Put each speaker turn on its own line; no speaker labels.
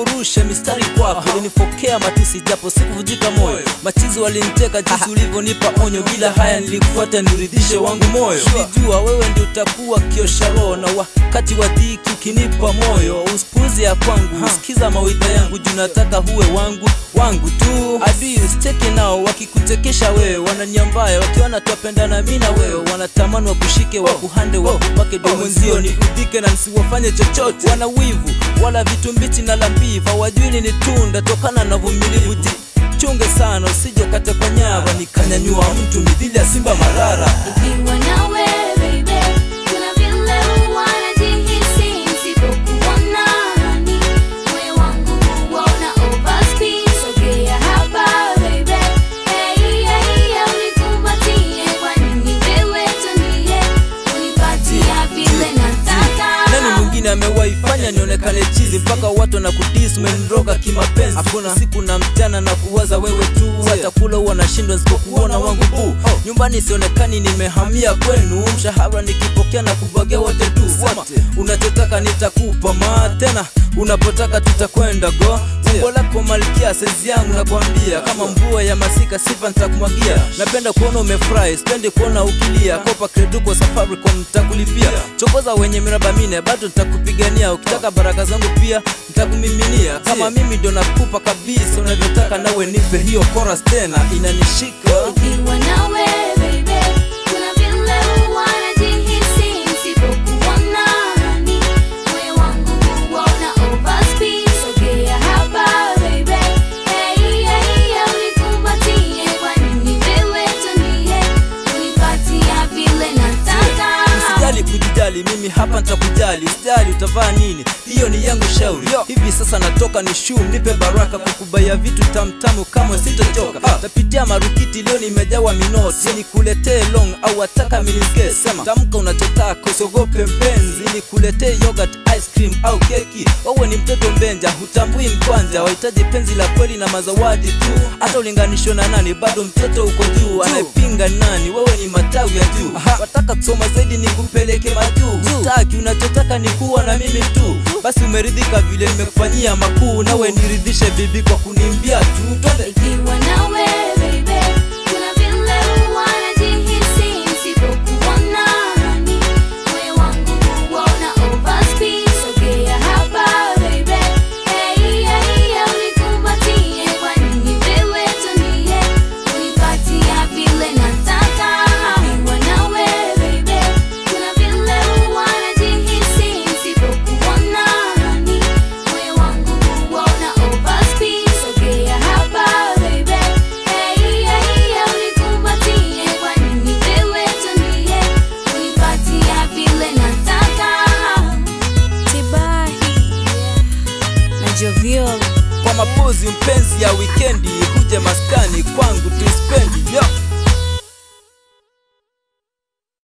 niliporusha mistari kwako ulinifokea matusi japo sikuvujika moyo machizi waliniteka jinsi ulivyonipa onyo bila haya nilikufuata niridhishe wangu moyo nilijua wewe ndio utakuwa kiosha roho na wakati wa dhiki ukinipa moyo usipuuze ya kwangu sikiza mawita yangu juu nataka huwe wangu wangu tu adui usiteke nao wakikutekesha wewe wananyambaya wakiona twapendana mi na wewe wanatamani wakushike wakuhande wakupake domwenzio ni udhike na nsiwafanye chochote wana wivu wala vitu mbichi na lambiva wajui ni tunda tokana na vumilivu Ji- chunge sana usije ukate kwa nyava nikanyanyua mtu midhili ya simba marara
Nikiwa nawe baby, kuna vile huwa najihisi nisipokuwa nani. Moyo wangu huwa una overspeed. Sogea hapa baby, hey, hey, unikumbatie. Kwa nini wewe tulie, unipatia vile nataka.
nani mwingine amewaifanya nionekane chizi mpaka watu na kudis umeniroga kimapenzi hakuna siku na mchana na kuwaza wewe tu hata kula huwa nashindwa nisipokuona wangu buu nyumbani sionekani nimehamia kwenu mshahara nikipokea na kubwagia wote tu sema unachotaka nitakupa ma tena unapotaka tutakwenda go umbo lako malkia saizi yangu nakwambia kama mvua ya masika sifa nitakumwagia napenda kuona umefurahi sipendi kuona ukilia kopa kreduko safaricom nitakulipia chokoza wenye miraba mine bado nitakupigania ukitaka baraka zangu pia nitakumiminia kama mimi ndo nakupa kabisa unavyotaka nawe nipe hiyo chorus tena inanishika
Nikiwa nawe baby, kuna vile huwa najihisi nisipokuwa nani. Moyo wangu huwa una overspeed. Sogea hapa baby, hey, hey, unikumbatie. Kwa nini wewe tulie, unipatia vile nataka.
usijali kujijali mimi hapa nitakujali usijali utavaa nini hiyo ni yangu shauri hivi sasa natoka ni shuu nipe baraka kukubaya vitu tamtamu kama sitochoka tapitia marukiti leo nimejawa minoti nikuletee long au wataka miniske sema tamka unachotaka usiogope mpenzi nikuletee yogurt ice cream au keki wewe ni mtoto mbenja hutambui mkwanja wahitaji penzi la kweli na mazawadi tu hata ulinganishwa na nani bado mtoto uko juu anayepinga nani wewe ni matawi ya juu wataka kusoma zaidi nikupeleke majuu hutaki unachotaka ni kuwa na mimi tu basi umeridhika vile nimekufanyia makuu nawe niridhishe bibi kwa kunimbia tu twende
Nikiwa nawe baby, kuna vile huwa najihisi nisipokuwa nani. Moyo wangu huwa una overspeed. Sogea hapa baby, hey, hey, unikumbatie. Kwa nini wewe tulie, unipatia vile nataka. Nikiwa nawe baby, kuna vile huwa najihisi nisipokuwa nani. Moyo wangu huwa una overspeed. Sogea hapa baby, hey, hey, unikumbatie. Kwa nini wewe tulie, unipatia vile nataka. Tibahi na Jovial
kwa mapozi mpenzi ya wikendi huje maskani kwangu tuspendi